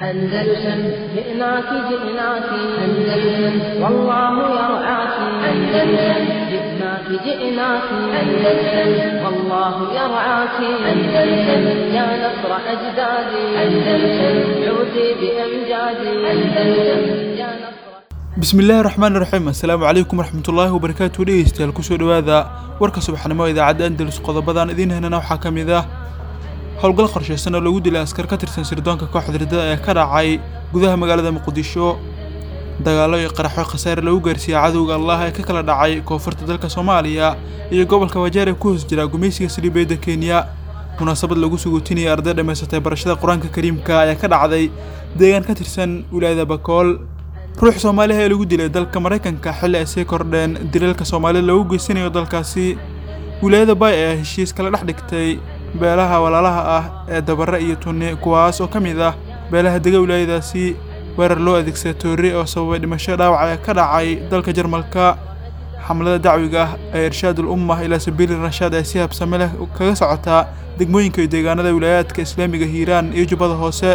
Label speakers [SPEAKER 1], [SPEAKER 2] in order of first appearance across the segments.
[SPEAKER 1] أندلسن جئناك جئناك أندلسن والله يرعاك أندلسن جئناك جئناك أندلسن والله يرعاك أندلسن يا نصر أجدادي أندلسن عودي بأمجادي أندلسن يا نصر
[SPEAKER 2] bismillaahi raxmaan raxiim assalaamu calaykum waraxmatullaahi wabarakaatu dhegeystayaal kusoo dhowaada warka subaxnimo idaacadda andalus qodobadan idiin helana waxaa ka mid ah howlgal qorshaysan oo lagu dilay askar ka tirsan sirdoonka kooxda ridada ee ka dhacay gudaha magaalada muqdisho dagaallo iyo qaraxo khasaare lagu gaarsiiyey cadowga allah ee ka kala dhacay koonfurta dalka soomaaliya iyo gobolka wajeer ee ku hoos jira gumaysiga saliibeedda kenya munaasabad lagu suguutinayay arday dhammaysatay barashada qur-aanka kariimka ayaa ka dhacday deegaan ka tirsan wilaayada bakool ruux soomaaliha ee lagu dilay dalka maraykanka xilli ay sii kordheen dilalka soomaalida loogu geysanayo dalkaasi wilaayada bay ayaa heshiis kala dhex dhigtay beelaha walaalaha ah ee dabare iyo tunni kuwaas oo ka mid ah beelaha dega wilaayadaasi weerar loo adeegsaday toorre oo sababay dhimasho dhaawac ee ka dhacay dalka jarmalka xamlada dacwiga ah ee irshaadul ummah ilaa sabiili rashaad ee si habsame leh kaga socotaa degmooyinka iyo deegaanada wilaayaadka islaamiga hiiraan iyo jubbada hoose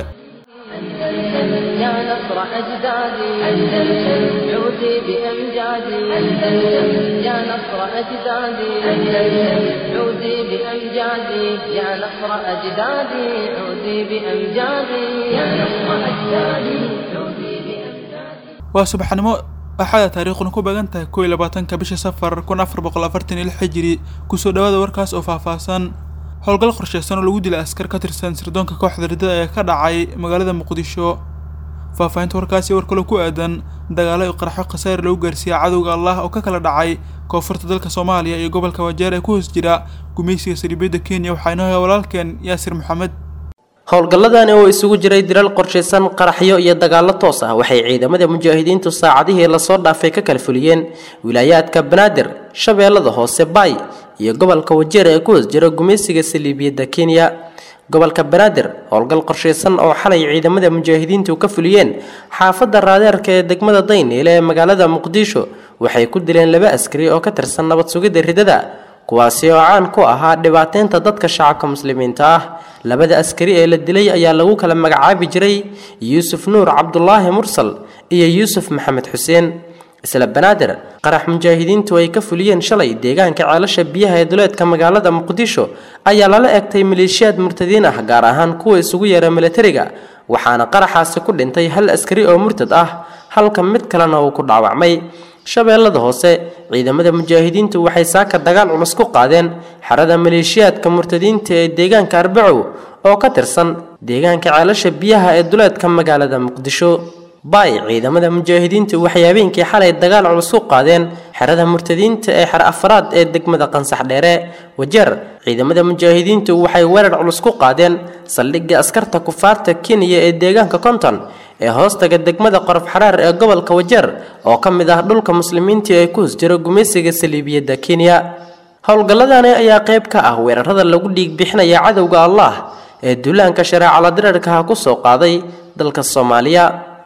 [SPEAKER 1] يا نصر أجدادي أندلسن عودي بأمجادي أندلسن يا نصر أجدادي أندلسن عودي بأمجادي يا نصر أجدادي عودي بأمجادي يا نصر أجدادي عودي بأمجادي
[SPEAKER 2] waa subaxnimo axada taariikhuna ku beegan tahay kow iyo labaatanka bisha safar kun afar boqol afartan iyo lix xijiri kusoo dhowaada warkaas oo faahfaahsan howlgal qorshaysan oo lagu dilay askar ka tirsan sirdoonka kooxda ridada ee ka dhacay magaalada muqdisho faahfaahinta warkaasi war kaloo ku aadan dagaallo iyo qaraxo khasaare lagu gaarsiiyey cadowga allah oo ka kala dhacay koonfurta dalka soomaaliya iyo gobolka wajeer ee ku hoos jira gumaysiga saliibeedda kenya waxaa inoo haya walaalkeen yaasir maxamed
[SPEAKER 3] howlgalladani oo isugu jiray dilal qorshaysan qaraxyo iyo dagaallo toos ah waxay ciidamada mujaahidiintu saacadihii lasoo dhaafay ka kala fuliyeen wilaayaadka banaadir shabeellada hoose baay iyo gobolka wajeer ee ku hoos jira gumaysiga saliibiyadda kenya gobolka banaadir howlgal qorshaysan oo xalay ciidamada mujaahidiintu ka fuliyeen xaafadda raadeerka ee degmada dayniile ee magaalada muqdisho waxay ku dileen laba askari oo ka tirsan nabad sugidda ridada kuwaasi oo caan ku ahaa dhibaateynta dadka shacabka muslimiinta ah labada askari ee la dilay ayaa lagu kala magacaabi jiray yuusuf nuur cabdulaahi mursal iyo yuusuf maxamed xuseen isla banaadir qarax mujaahidiintu ay ka fuliyeen shalay deegaanka ceelasha biyaha ee duleedka magaalada muqdisho ayaa lala egtay maleeshiyaad murtadiin ah gaar ahaan kuwa isugu yeera milatariga waxaana qaraxaasi ku dhintay hal askari oo murtad ah halka mid kalena uu ku dhaawacmay shabeellada hoose ciidamada mujaahidiintu waxay saaka dagaal culus ku qaadeen xerada maleeshiyaadka murtadiinta ee deegaanka arbacow oo ka tirsan deegaanka ceelasha biyaha ee duleedka magaalada muqdisho baay ciidamada mujaahidiintu waxay habeenkii xalay dagaal culus ku qaadeen xerada murtadiinta ee xer afraad ee degmada qansax dheere wajeer ciidamada mujaahidiintu waxay weerar culus ku qaadeen saldhigga askarta kufaarta kenya ee deegaanka konton ee hoostaga degmada qorof xaraar ee gobolka wajeer oo ka mid ah dhulka muslimiintii ee ku hos jira gumaysiga saliibiyadda kenya howlgalladani ayaa qayb ka ah weerarada lagu dhiig bixinaya cadowga allah ee duulaanka shareecala dirarkaha ku soo qaaday dalka soomaaliya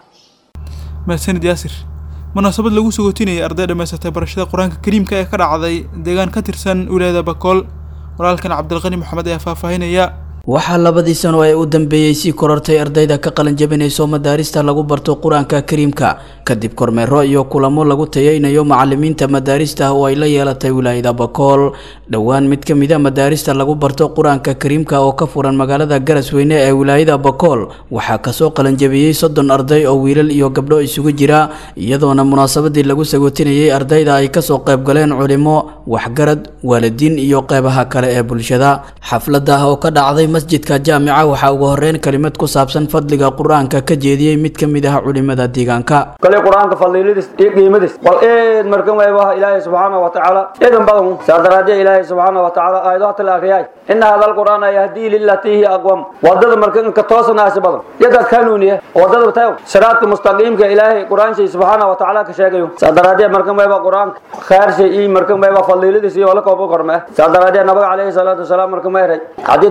[SPEAKER 2] mahadsanid yaasir munaasabad lagu sugootinayay arday dhammaysatay barashada qur-aanka kariimka ee ka dhacday deegaan ka tirsan wilaayada bakool walaalkan cabdilqani maxamed ayaa faahfaahinaya
[SPEAKER 4] waxaa labadii sano ee u dambeeyey sii korortay ardayda ka qalin jabinayso madaarista lagu barto qur-aanka kariimka kadib kormeero iyo kulamo lagu tayeynayo macalimiinta madaarista oo ay la yeelatay wilaayada bakool dhowaan mid ka mid a madaarista lagu barto qur-aanka kariimka oo ka furan magaalada garasweyne ee wilaayada bakool waxaa kasoo qalinjabiyey soddon arday oo wiilal iyo gabdho isugu jira iyadoona munaasabadii lagu sagootinayay ardayda ay kasoo qaybgaleen culimo waxgarad waalidiin iyo qeybaha kale ee bulshada xaflada oo ka dhacday masjidka jaamica waxaa ugu horeyn kelimad ku saabsan fadliga qur-aanka ka jeediyey mid ka mid ah culimada deegaanka
[SPEAKER 5] kale qur-aanka fadliiladiis iyo qiimadiis bal eed markan waybaha ilaahay subxaana wa tacaala eedan badan saa daraadee ilaahay subxaana wa tacaala aayadaha la akhriyay ina hada alqur'aana yahdii lilatii hiya aqwam wadada markan ka toosanaasi badan yadaad kanuuniye wadada tayo siraadka mustaqiimka ilaahay qur-aanshay subxaana wa tacaala ka sheegayo saa daraadee markan wayba qur-aanka khaarshay iyo markan wayba fadliiladiis iyo wala koobo korme saa daraadee nabiga calayhi salaatu wasalaam markan mayray xadiidkuna ta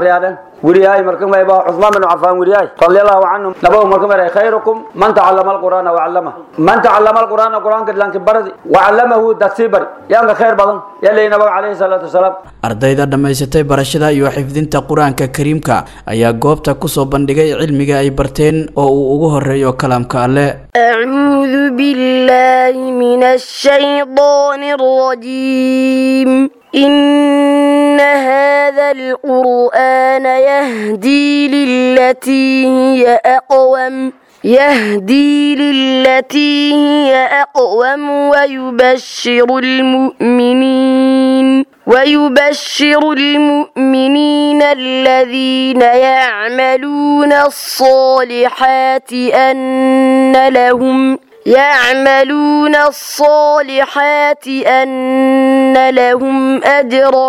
[SPEAKER 5] akhriyaadhan weriyahay marka mayba cusmaan bin cafaan weriyahay radiallahu canhum nabagu marka maray khayrukum man tacallama alqur'aana wacallama man tacallama alqur'aana qur'aanka lanki baradi wacallamahu dadsii bari yaanka khayr badan yalay nabaga calayhi salaatu wasalaam
[SPEAKER 4] ardayda dhammaysatay barashada iyo xifdinta qur-aanka kariimka ayaa goobta kusoo bandhigay cilmiga ay barteen oo uu ugu horeeyo kalaamka alle
[SPEAKER 6] أعوذ بالله من الشيطان الرجيم إن هذا القرآن يهدي للتي هي أقوم يهدي للتي هي أقوم ويبشر المؤمنين ويبشر المؤمنين الذين يعملون الصالحات أن لهم يعملون الصالحات أن لهم أجرا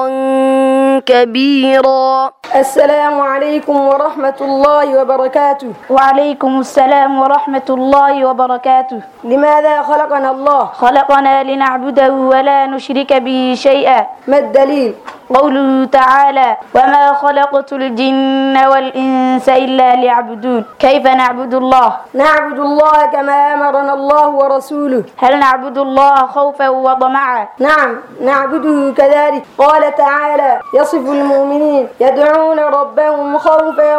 [SPEAKER 6] كبيرا
[SPEAKER 7] السلام عليكم ورحمة الله وبركاته
[SPEAKER 8] وعليكم السلام ورحمة الله وبركاته
[SPEAKER 7] لماذا خلقنا الله
[SPEAKER 8] خلقنا لنعبده ولا نشرك به شيئا
[SPEAKER 7] ما الدليل
[SPEAKER 8] قوله تعالى وما خلقت الجن والإنس إلا ليعبدون كيف نعبد الله
[SPEAKER 7] نعبد الله كما أمرنا الله ورسوله
[SPEAKER 8] هل نعبد الله خوفا وطمعا
[SPEAKER 7] نعم نعبده كذلك قال تعالى يصف المؤمنين يدعون ربهم خوفا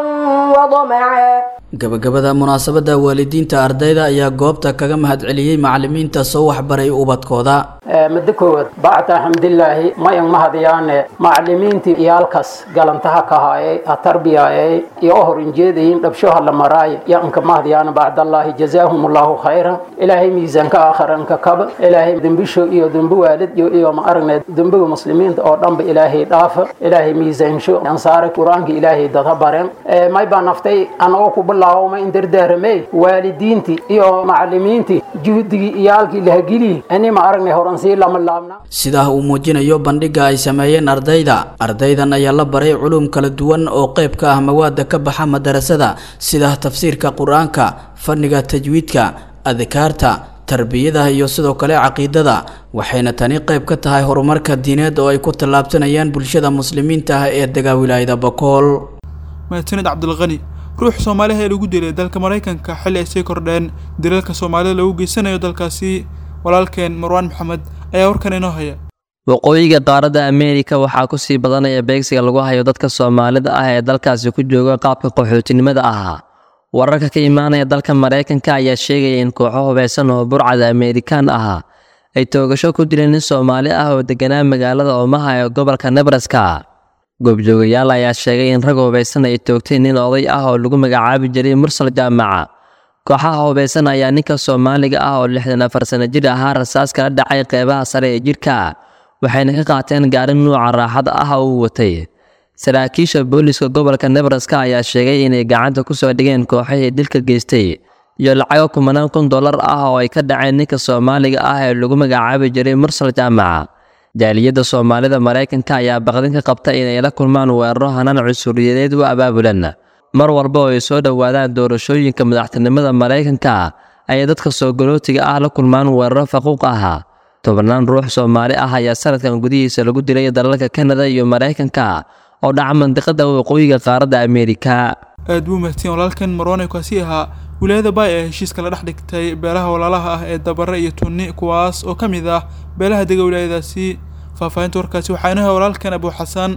[SPEAKER 7] وطمعا
[SPEAKER 4] gabagabada munaasabada waalidiinta ardayda ayaa goobta kaga mahadceliyey macalimiinta soo waxbaray ubadkooda
[SPEAKER 9] muddo koowaad bacda xamdilaahi mayan mahadiyaane macalimiintii iyaalkaas galantaha ka haayay ha tarbiyayay iyo u horinjeedayin dhabshoha la maraaye yanka mahadiyaana bacdallaahi jazaahum allahu khayra ilaahay miisaanka aakharanka kaba ilaahay dembisho iyo dembi waalid iyo iyo ma aragne dembiga muslimiinta oo dhanba ilaahay dhaafa ilaahay miisaansho ansaare qur-aanka ilaahay dada baren may baa naftay anagoo ku bilaawma in dardaaramey waalidiintii iyo macalimiintii juhdigii iyaalkii lahagilii ani ma aragnay horansii lama laabna
[SPEAKER 4] sidaa uu muujinayo bandhiga ay sameeyeen ardayda ardaydan ayaa la baray culum kala duwan oo qayb ka ah mawaada ka baxa madarasada sida tafsiirka qur-aanka fanniga tajwiidka adkaarta tarbiyada iyo sidoo kale caqiidada waxayna tani qayb ka tahay horumarka diineed oo ay ku tallaabsanayaan bulshada muslimiinta ah ee dega wilaayada bakool
[SPEAKER 2] mahadsanid cabdilqani ruux soomaaliha ee lagu dilay dalka maraykanka xilli ay sii kordheen dilalka soomaalida lagu geysanayo dalkaasi walaalkeen marwaan maxamed ayaa warkan inoo haya
[SPEAKER 10] waqooyiga qaaradda ameerika waxaa ku sii badanaya beegsiga lagu hayo dadka soomaalida ah ee dalkaasi ku jooga qaabka qaxootinimada ahaa wararka ka imaanaya dalka maraykanka ayaa sheegaya in kooxo hubeysan oo burcada ameerikaan ahaa ay toogasho ku dileen nin soomaali ah oo deganaa magaalada oomaha ee gobolka nebraska goobjoogayaal ayaa sheegay in rag hubeysan ay toogteen nin oday ah oo lagu magacaabi jiray mursal jaamaca kooxaha hubeysan ayaa ninka soomaaliga ah oo lixdan afar sano jir ahaa rasaas kala dhacay qeybaha sare ee jidhka waxayna ka qaateen gaari nuuca raaxada ah oo uu watay saraakiisha booliska gobolka nebraska ayaa sheegay inay gacanta ku soo dhigeen kooxihii dilka geystay iyo lacago kumanaan kun dollar ah oo ay ka dhaceen ninka soomaaliga ah ee lagu magacaabi jiray mursal jaamaca jaaliyadda soomaalida maraykanka ayaa baqdin ka qabta inay la kulmaan weeraro hanaan cusuriyadeed u abaabulan mar walba oo ay soo dhowaadaan doorashooyinka madaxtinimada maraykanka ayay dadka soo galootiga ah la kulmaan weeraro faquuq ah tobannaan ruux soomaali ah ayaa sanadkan gudihiisa lagu dilay dalalka kanada iyo maraykanka oo dhaca mandiqada waqooyiga qaaradda ameerika
[SPEAKER 2] aad buu mahadsan walaalkan marwane kaasi ahaa wilaayada baay ee heshiiska la dhex dhigtay beelaha walaalaha ah ee dabare iyo tunni kuwaas oo ka mid ah beelaha dega wilaayadaasi faahfaahinta warkaasi waxaa inaha walaalkan abuu xasan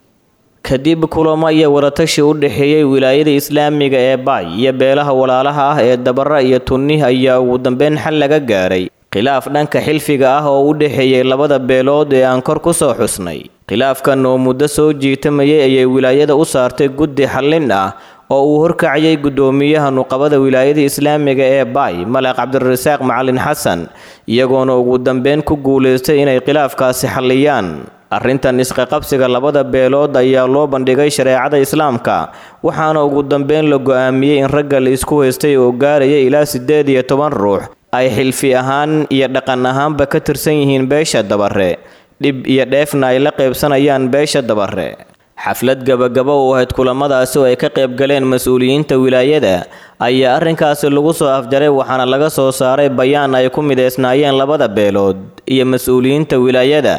[SPEAKER 11] kadib kulamo iyo waratashi u dhexeeyey wilaayada islaamiga ee baay iyo beelaha walaalaha ah ee dabare iyo tunni ayaa ugu dambeyn xal laga gaaray khilaaf dhanka xilfiga ah oo u dhexeeyey labada beelood ee aan kor ku soo xusnay khilaafkan oo muddo soo jiitamayay ayay wilaayada u saartay guddi xallin ah oo uu horkacayay guddoomiyaha nuqabada wilaayada islaamiga ee baay malaq cabdirasaaq macalin xasan iyagoona ugu dambeyn ku guulaystay inay khilaafkaasi xalliyaan arrintan isqaqabsiga labada beelood ayaa loo bandhigay shareecada islaamka waxaana ugu dambeyn la go'aamiyey in ragga la isku haystay oo gaaraya ilaa siddeed iyo toban ruux ay xilfi ahaan iyo dhaqan ahaanba ka tirsan yihiin beesha dabare dhib iyo dheefna ay la qaybsanayaan beesha dabare xaflad gabagaba u ahayd kulamadaasi oo ay ka qayb galeen mas-uuliyiinta wilaayada ayaa arrinkaasi lagu soo afjaray waxaana laga soo saaray bayaan ay ku mideysnaayeen labada beelood iyo mas-uuliyiinta wilaayada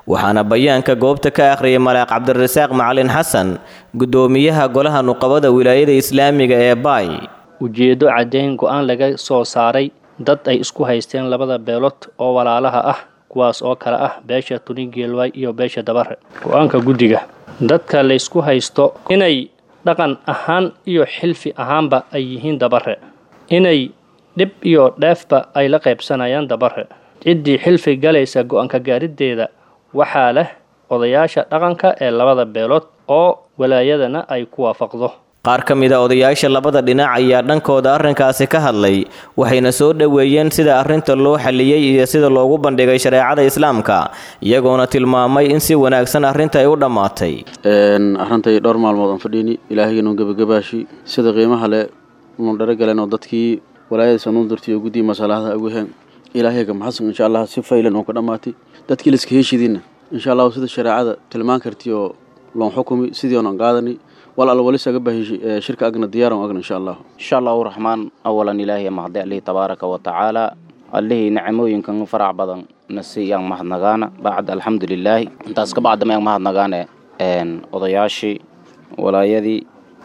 [SPEAKER 11] waxaana bayaanka goobta ka akhriyay malaaq cabdirasaaq macalin xasan guddoomiyaha golaha nuqabada wilaayada islaamiga ee baay
[SPEAKER 12] ujeeddo caddayn go-aan laga soo saaray dad ay isku haysteen labada beelood oo walaalaha ah kuwaas oo kale ah beesha tunigeelwaay iyo beesha dabare go-aanka guddiga dadka laysku haysto inay dhaqan ahaan iyo xilfi ahaanba ay yihiin dabare inay dhib iyo dheefba ay la qaybsanayaan dabare ciddii xilfi galaysa go-aanka gaarideeda waxaa leh odayaasha dhaqanka ee labada beelood oo walaayadana ay ku waafaqdo
[SPEAKER 11] qaar ka mid a odayaasha labada dhinac ayaa dhankooda arrinkaasi ka hadlay waxayna soo dhoweeyeen sida arrinta loo xaliyey iyo sida loogu bandhigay shareecada islaamka iyagoona tilmaamay in si wanaagsan arrinta ay u dhammaatay
[SPEAKER 13] arintay dhowr maalmood aan fadhiini ilaahaynu gebagabaashi sida qiimaha le unu dharagaleen oo dadkii walaayadiisa nuu dirtay oo guddii masalahada ugu heen ilaahayga maxasan insha allah si faylan oo ka dhammaatay dadkii laiska heshidiinna insha allahu sida shareecada tilmaan kartii oo loon xukumi sidii oonan qaadanay wal al wali saga bahi shirka agna diyaaran agna insha allah
[SPEAKER 14] insha allahu raxmaan awalan ilaahiy mahdi alihi tabaaraka wa tacaala allihii nicmooyinkan farac badan nasi yaan mahadnagaana bacd alxamdulilaahi intaas ka bacda mayaan mahadnagaane odayaashii walaayadii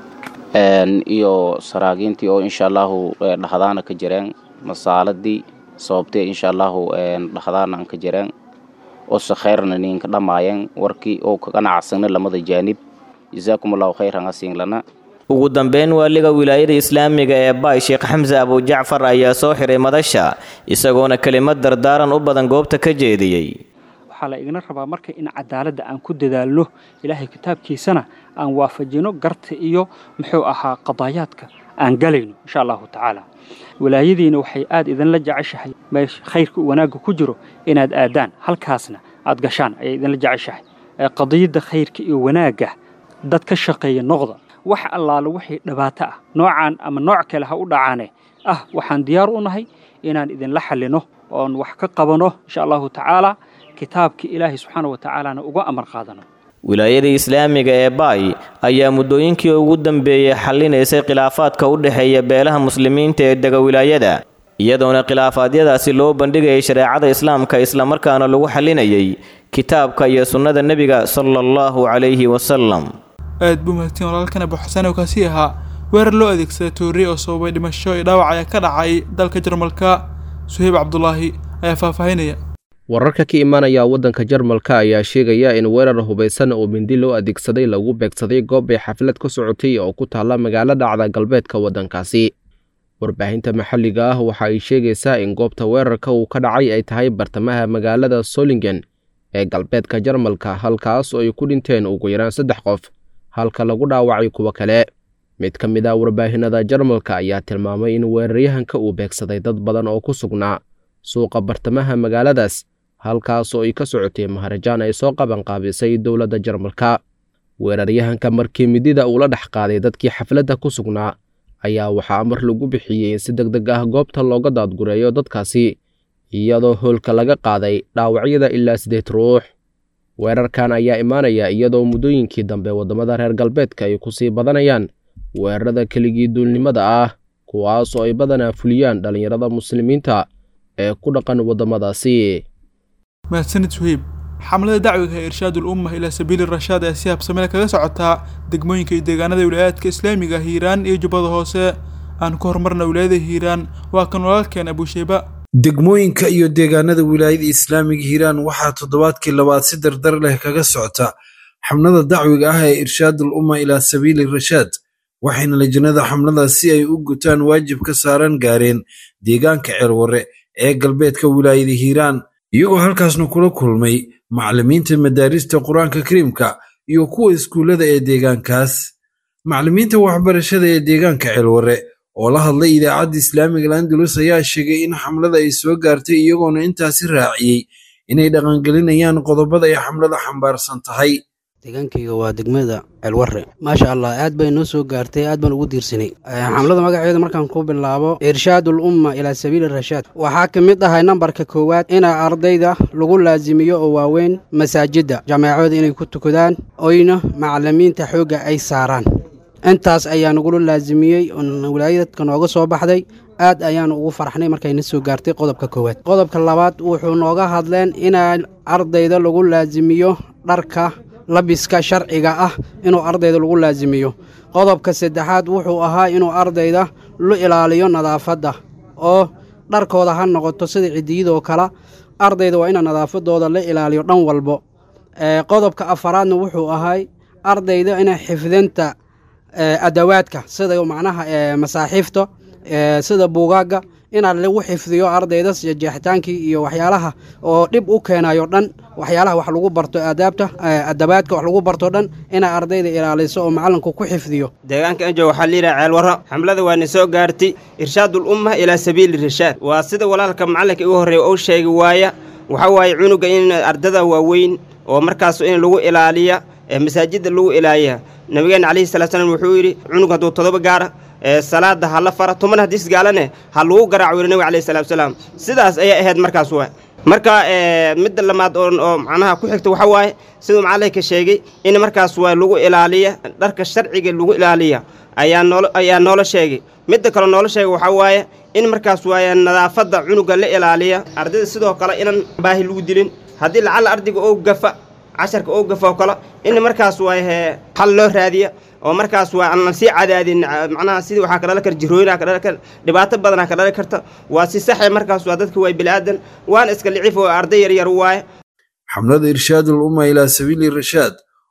[SPEAKER 14] iyo saraagiintii oo insha allahu dhahdaana ka jireen masaaladii sababtee insha allahu dhahdaana aan ka jireen oo se khayrna ninka dhammaayeen warkii oo ka ganacsagna lamada jaanib jazaakum allahu khayran asiinlana
[SPEAKER 11] ugu dambeyn waaliga wilaayada islaamiga ee baay sheekh xamse abujacfar ayaa soo xiray madasha isagoona kelimad dardaaran u badan goobta ka jeediyey
[SPEAKER 15] waxaa la igna rabaa marka in cadaaladda aan ku dadaalno ilaahay kitaabkiisana aan waafajino garta iyo muxuu ahaa qadaayaadka aan galayno insha allahu tacaala walaayadiina waxay aad idinla jeceshahay meesha khayrka wanaagga ku jiro inaad aadaan halkaasna aad gashaan ayay idinla jeceshahay qadiyadda khayrka iyo wanaagga dad ka shaqeeya noqda wax allaale wixii dhibaato ah noocaan ama nooc kale ha u dhacaane ah waxaan diyaar u nahay inaan idinla xallino oon wax ka qabano insha allahu tacaala kitaabka ilaahay subxaana wa tacaalana uga amar qaadano
[SPEAKER 11] wilaayada islaamiga ee baay ayaa muddooyinkii ugu dambeeyey xallinaysay khilaafaadka u dhexeeya beelaha muslimiinta ee dega wilaayada iyadoona khilaafaadyadaasi loo bandhigayay shareecada islaamka islamarkaana lagu xallinayay kitaabka iyo sunnada nebiga sala allahu calayhi wasalam
[SPEAKER 2] aad buu mahadsan walaalkan abu xasan oo kaasi ahaa weerar loo adeegsaday tooriye oo sababay dhimasho iyo dhaawac ayaa ka dhacay dalka jarmalka suheyb cabdulaahi ayaa faahfaahinaya
[SPEAKER 16] wararka ka imaanaya waddanka jarmalka ayaa sheegaya in weerar hubaysan oo mindi loo adeegsaday lagu beegsaday goob ay xaflad ka socotay oo ku taalla magaalo dhacda galbeedka waddankaasi warbaahinta maxalliga ah waxa ay sheegaysaa in goobta weerarka uu ka dhacay ay tahay bartamaha magaalada solingen ee galbeedka jarmalka halkaas oo ay ku dhinteen ugu yaraan saddex qof halka lagu dhaawacay kuwo kale mid ka mid ah warbaahinada jarmalka ayaa tilmaamay in weeraryahanka uu beegsaday dad badan oo ku sugnaa suuqa bartamaha magaaladaas halkaas oo ay ka socotay maharajaan ay soo qabanqaabisay dowladda jarmalka weeraryahanka markii midida uu la dhex qaaday dadkii xafladda ku sugnaa ayaa waxaa amar lagu bixiyey in si deg deg ah goobta looga daadgureeyo dadkaasi iyadoo hoolka laga qaaday dhaawacyada ilaa siddeed ruux weerarkan ayaa imaanaya iyadoo muddooyinkii dambe waddamada reer galbeedka ay ku sii badanayaan weerarada keligii duulnimada ah kuwaas oo ay badanaa fuliyaan dhallinyarada muslimiinta ee ku dhaqan waddamadaasi
[SPEAKER 2] mahadsanid suheyb xamlada dacwiga ee irshaad ulumma ilaa sabiili rashaad ee si habsamele kaga socotaa degmooyinka iyo deegaanada wilayaadka islaamiga hiiraan iyo jubbada hoose aan ku horumarna wilaayada hiiraan waa kan walaalkeen abusheyba
[SPEAKER 17] degmooyinka iyo deegaanada wilaayada islaamiga hiiraan waxaa toddobaadkii labaad si dardar leh kaga socota xamlada dacwiga ah ee irshaadul umma ilaa sabiili rashaad waxayna lajnada xamladaas si ay u gutaan waajib ka saaran gaareen deegaanka ceelwarre ee galbeedka wilaayada hiiraan iyagoo halkaasna kula kulmay macallimiinta madaarista qur-aanka kariimka iyo kuwa iskuullada ee deegaankaas macallimiinta waxbarashada ee deegaanka ceelwarre oo la hadlay idaacadda islaamiga landulus ayaa sheegay in xamlada ay soo gaartay iyagoona intaasi raaciyey inay dhaqangelinayaan qodobada ay xamlada xambaarsan tahay
[SPEAKER 18] deegaankayga waa degmada ceelwarre maasha allah aad bay noo soo gaartay aad baan ugu diirsanay xamlada magaceeda markaan ku bilaabo irshaadul umma ilaa sabiili rashaad waxaa ka mid ahay nambarka koowaad ina ardayda lagu laasimiyo oo waaweyn masaajidda jameecooda inay ku tukadaan oyna macallimiinta xoogga ay saaraan intaas ayaa nagula laasimiyey wilaayadka nooga soo baxday aad ayaan ugu farxnay markayna soo gaartay qodobka koowaad qodobka labaad wuxuu nooga hadleen inaa ardayda lagu laasimiyo dharka labiska sharciga ah inuu ardayda lagu laasimiyo qodobka saddexaad wuxuu ahaa inuu ardayda lu ilaaliyo nadaafadda oo dharkooda ha noqoto sida cidiyadoo kale ardayda waa ina nadaafadooda la ilaaliyo dhan walbo qodobka afaraadna wuxuu ahay ardayda inay xifdinta adawaadka sida macnaha masaaxiifta sida buugaagga inaa lagu xifdiyo ardayda jeexitaankii iyo waxyaalaha oo dhib u keenayo dhan waxyaalaha wax lagu barto aadaabta adabaadka wax lagu barto dhan inay ardayda ilaaliso oo macalinku ku xifdiyo
[SPEAKER 19] deegaanka anjo waxaa layidhaha ceelwarro xamlada waana soo gaartay irshaadul umma ilaa sabiili rashaad waa sida walaalka macallinka igu horreeya uu sheegi waaya waxaa waaye cunuga in ardada waaweyn oo markaas in lagu ilaaliya masaajidda lagu ilaaliya nabigeena calayhi salatu slam wuxuu yidhi cunug hadduu todoba gaara salaada ha la fara tuman hadiis gaalane ha lagu garaaco yidhi nabiga alayhi salatu salaam sidaas ayay ahayd markaas waa marka midda lamaad oo macnaha ku xigta waxaa waaye siduu macallinka sheegay in markaas waa lagu ilaaliya dharka sharciga lagu ilaaliya ayaa noolo ayaa noola sheegay midda kale noola sheegay waxaa waaye in markaas waaye nadaafadda cunuga la ilaaliya ardayda sidoo kale inaan baahi lagu dilin haddii lacalla ardayga oo gafa casharka oo gafa oo kale in markaas waaye xal loo raadiya oo markaas waa aan sii cadaadin macnaha sidii waxaa ka dhalan kara jirooyinaa ka dhalan kara dhibaato badanaa ka dhalan karta waa si saxe markaas waa dadka waa bilaadan waana iska licif oo arday yar yar waaye
[SPEAKER 17] xamlada irshaadul umma ilaa sabiili rashaad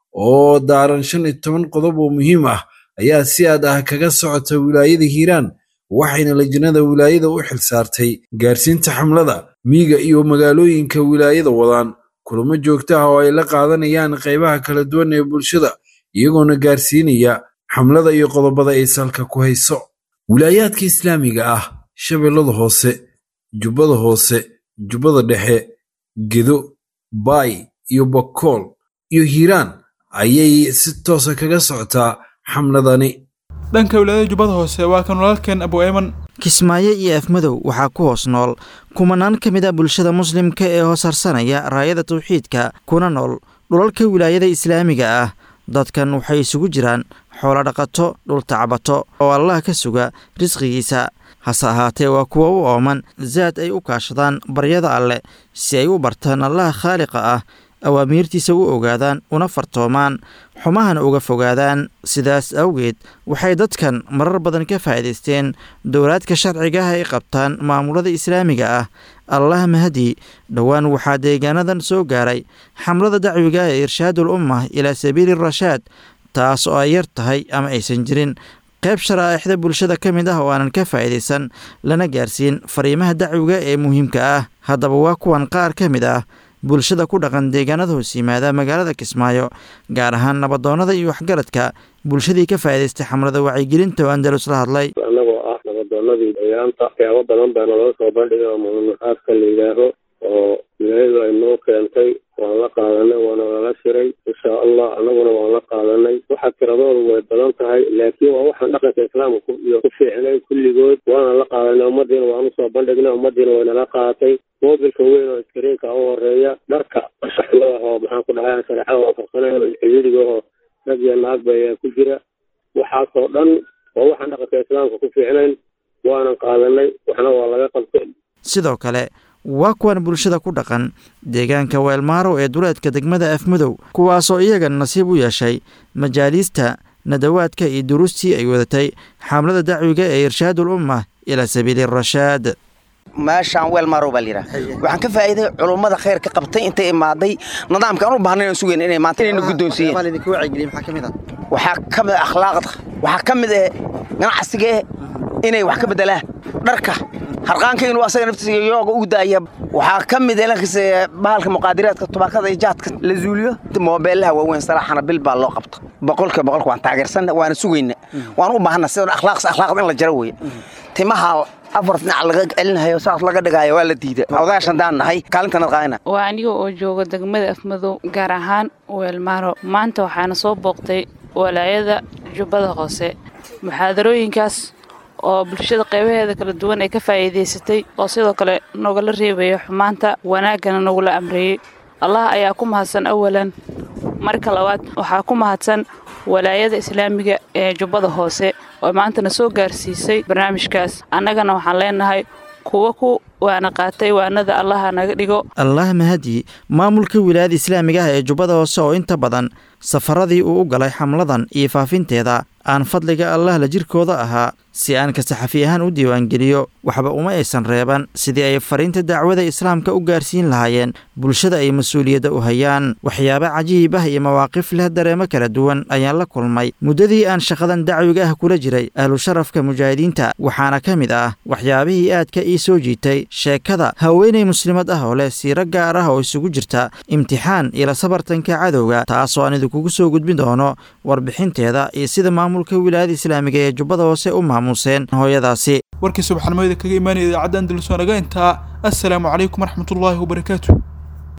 [SPEAKER 17] oo daaran shan iyo toban qodob oo muhiim ah ayaa si aad ah kaga socota wilaayada hiiraan waxayna lajnada wilaayada u xilsaartay gaarsiinta xamlada miiga iyo magaalooyinka wilaayada wadaan kulamo joogto ah oo ay la qaadanayaan qaybaha kala duwan ee bulshada iyagoona gaarsiinaya xamlada iyo qodobada ay salka ku hayso wilaayaadka islaamiga ah shabeellada hoose jubbada hoose jubbada dhexe gedo baay iyo bakool iyo hiiraan ayay si toosa kaga socotaa xamladani
[SPEAKER 2] dhanka wilaayada jubbada hoose waa kan walaalkeen abu ayman
[SPEAKER 20] kismaayo iyo afmadow waxaa ku hoos nool kumanaan ka mid a bulshada muslimka ee hoos harsanaya raayada tawxiidka kuna nool dhulalka wilaayada islaamiga ah dadkan waxay isugu jiraan xoolo dhaqato dhultacbato oo allah ka suga risqigiisa hase ahaatee waa kuwa u ooman zaad ay u kaashadaan baryada alleh si ay u bartaan allaha khaaliqa ah awaamiirtiisa u ogaadaan una fartoomaan xumahana uga fogaadaan sidaas awgeed waxay dadkan marar badan ka faa'iidaysteen dowlaadka sharciga ah ay qabtaan maamulada islaamiga ah allah mahadi dhowaan waxaa deegaanadan soo gaaray xamlada dacwiga ee irshaadul ummah ilaa sabiili rashaad taas oo ay yar tahay ama aysan jirin qayb sharaa'ixda bulshada ka mid ah oo aanan ka faa'iidaysan lana gaarsiin fariimaha dacwiga ee muhiimka ah haddaba waa kuwan qaar ka mid ah bulshada ku dhaqan deegaanada hoos yimaada magaalada kismaayo gaar ahaan nabadoonnada iyo waxgaradka bulshadii ka faa'iidaystay xamlada wacyigelinta oo andalus la hadlay
[SPEAKER 21] annagoo ah nabadoonnadii deegaanta waxyaabo badan baa naloo soo bandhigay oo muhiimaadka la yidhaaho oo wilaayadu ay noo keentay waan la qaadanay waana lala shiray insha allah annaguna waan la qaadanay waxa tiradoodu way badan tahay laakiin waa waxaan dhaqanka islaamka iyo ku fiicnay kulligood waana la qaadanay ummadiina waan usoo bandhignay ummadiina waynala qaadatay moobilka weyn oo iskariinka u horeeya dharka shaxlada oo maxaan ku dhahay shareecada waafaqsanayn ciriiriga oo rag iyo naagba ayaa ku jira waxaasoo dhan waa waxaan dhaqanka islaamka ku fiicnayn waanan qaadanay waxna waa laga qabtay
[SPEAKER 20] sidoo kale waa kuwan bulshada ku dhaqan deegaanka weelmaaro ee duleedka degmada afmadow kuwaasoo iyaga nasiib u yeeshay majaaliista nadawaadka iyo duruustii ay wadatay xamlada dacwiga ee irshaadul ummah ilaa sabiili rashaad
[SPEAKER 22] meeshaan weel marow baa layidhaha waxaan ka faa'iiday culummada khayr ka qabtay intay imaaday nidaamka aan u baahnayn aan sugayn inay maanta inayna guddoonsiiyeen waxaa ka mid ah akhlaaqda waxaa ka mid ah ganacsiga inay wax ka beddelaan dharka harqaanka inuu asaga naftiisa yooga u daaya waxaa ka mid elankiisa bahalka muqaadiraadka tubaakada iyo jaadka la zuuliyo moobeelaha waaweyn salaaxana bil baa loo qabta boqolka boqolka waan taageersanna waana sugayna waan u baahana sida akhlaaqs akhlaaqda in la jaro weeye timaha afar dhinac laga celinayo saas laga dhigayo waa la diida odaashan daan nahay kaalintanad qaadina
[SPEAKER 23] waa aniga oo jooga degmada afmadow gaar ahaan weelmaaro maanta waxaana soo booqtay walaayada jubbada hoose muxaadarooyinkaas oo bulshada qaybaheeda kala duwan ay ka faa'iidaysatay oo sidoo kale nogala reebaya xumaanta wanaaggana nagula amreeyey allah ayaa ku mahadsan awalan marka labaad waxaa ku mahadsan walaayada islaamiga ee jubbada hoose oo maantana soo gaarsiisay barnaamijkaas annagana waxaan leenahay kuwa ku waana qaatay waanada allaha naga dhigo
[SPEAKER 20] allah mahadi maamulka wilaayada islaamiga ah ee jubbada hoose oo inta badan safaradii uu u galay xamladan iyo faafinteeda aan fadliga allah la jirkooda ahaa si aan ka saxafi ahaan u diiwaangeliyo waxba uma aysan reeban sidii ay fariinta dacwada islaamka u gaarsiin lahaayeen bulshada ay mas-uuliyadda u hayaan waxyaabo cajiib ah iyo mawaaqif leh dareemo kala duwan ayaan la kulmay muddadii aan shaqadan dacwiga ah kula jiray ahlu sharafka mujaahidiinta waxaana ka mid ah waxyaabihii aadka ii soo jiitay sheekada haweenay muslimad ah oo leh siiro gaar ah oo isugu jirta imtixaan iyo la sabartanka cadowga taasoo aan idinkugu soo gudbin doono warbixinteeda iyo sida maamulka wilaayada islaamiga ee jubbada hoose u maamuuseen hooyadaasi
[SPEAKER 2] warkii subaxnimadii kaga imaanaya idaacadda andalus waa naga intaa assalaamu calaykum waraxmatullaahi wabarakaatu